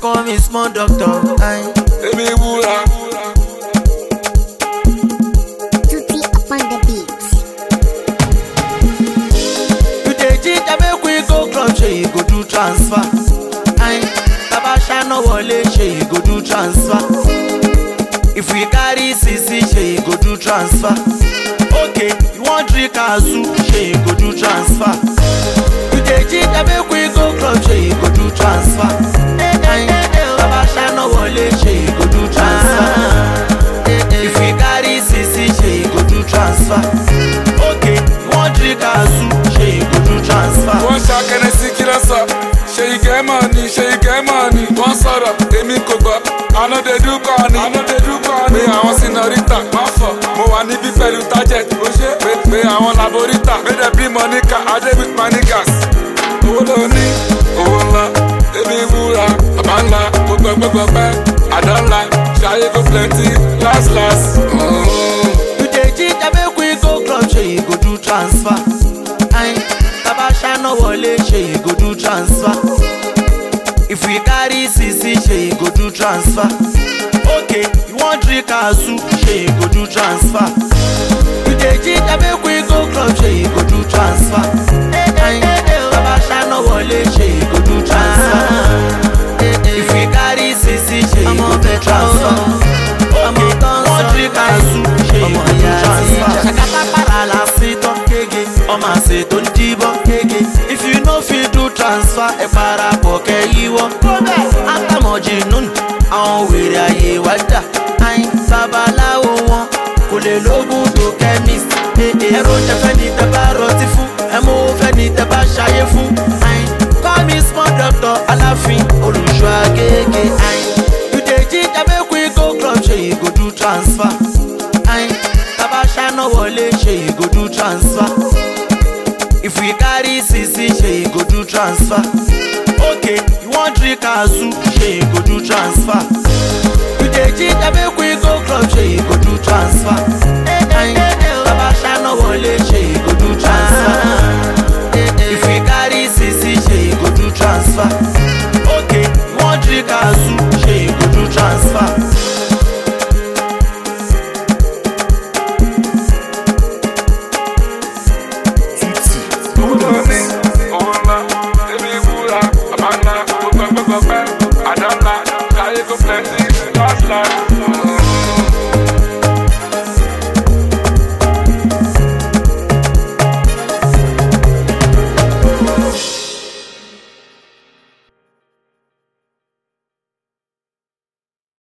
call me small doctor. Aye. èmi wúra. Tutti upon the beat. You dey ginger make we go club, ṣe you go do transfer. Aye. Tabasha no wọlé, ṣe you go do transfer. If we carry sisi, ṣe you go do transfer. Okay, you wan drink azu, ṣe you go do transfer. You dey ginger make we go club, ṣe you go do transfer. Aye. Tabasha no wọlé, ṣe you go do transfer. If we carry sisi, ṣe you go do transfer. Okay, you wan drink azu, ṣe you go do transfer. wọ́n ṣàkẹ́nẹ́ sí kí ló sọ. ṣe ìgẹ́ mọ̀ ni ṣe ìgẹ́ mọ̀ ni. wọ́n sọ̀rọ̀ èmi kò gbọ́. ànádẹ́dú kọ́ ni. ànádẹ́dú kọ́ ni. pé àwọn sinọ̀rítà má fọ̀. mo wà níbí pẹ̀lú target. ó ṣe pé pé àwọn laborítà. méjì bí mọ̀níkà adé with manigas. owó ló ní owó ńlá. èmi wúra bàbá ńlá. gbogbo gbogbo pẹ́ àdánlá. ṣayé go plenty last last. Oh. You dey ginger make we go club, ṣe you go do transfer. Aye. Tabasha no wọlé, ṣe you go do transfer. If we carry sisi, ṣe you go do transfer. Okay, you wan drink azu, ṣe you go do transfer. You dey ginger make we go club, ṣe you go do transfer. Aye. Tabasha no wọlé, ṣe you go do transfer. If we carry sisi, ṣe you go do transfer. Okay, you wan drink azu, ṣe you go do transfer. Ṣàkátà para la sí tán kége, ọmọ àṣẹ tó ń díbọ́n kége. If you no fit do transfer, ẹ parapọ̀ kẹ́ yíwọ́. Àtàmọ̀jì nùnú, àwọn wèrè ayé wá dà. Àyìn babaláwo wọn kò lè lóògùn tó chemist. Ẹ̀rọ jẹ fẹ́ ni tẹ bá rọtí fún, ẹ̀mú fẹ́ ni tẹ bá ṣayé fún. Àyìn call me small doctor aláàfin olùṣọ́ agége. Àyìn you dey ginger make we go club ṣe you go do transfer. Ayin, Tabasha no wọlé, ṣe you go do transfer. If we carry sisi, ṣe you go do transfer. Okay, you wan drink azu, ṣe you go do transfer. You dey ginger make we go club, ṣe you go do transfer. Ayin, Tabasha no wọlé, ṣe you go do transfer. If we carry sisi, ṣe you go do transfer. Okay, you wan drink azu, ṣe you go do transfer. owó ló ní owó ńlá èmi wúra bàbá ńlá gbogbo gbogbo pẹ́ àdánlá ṣayé go plenty last last.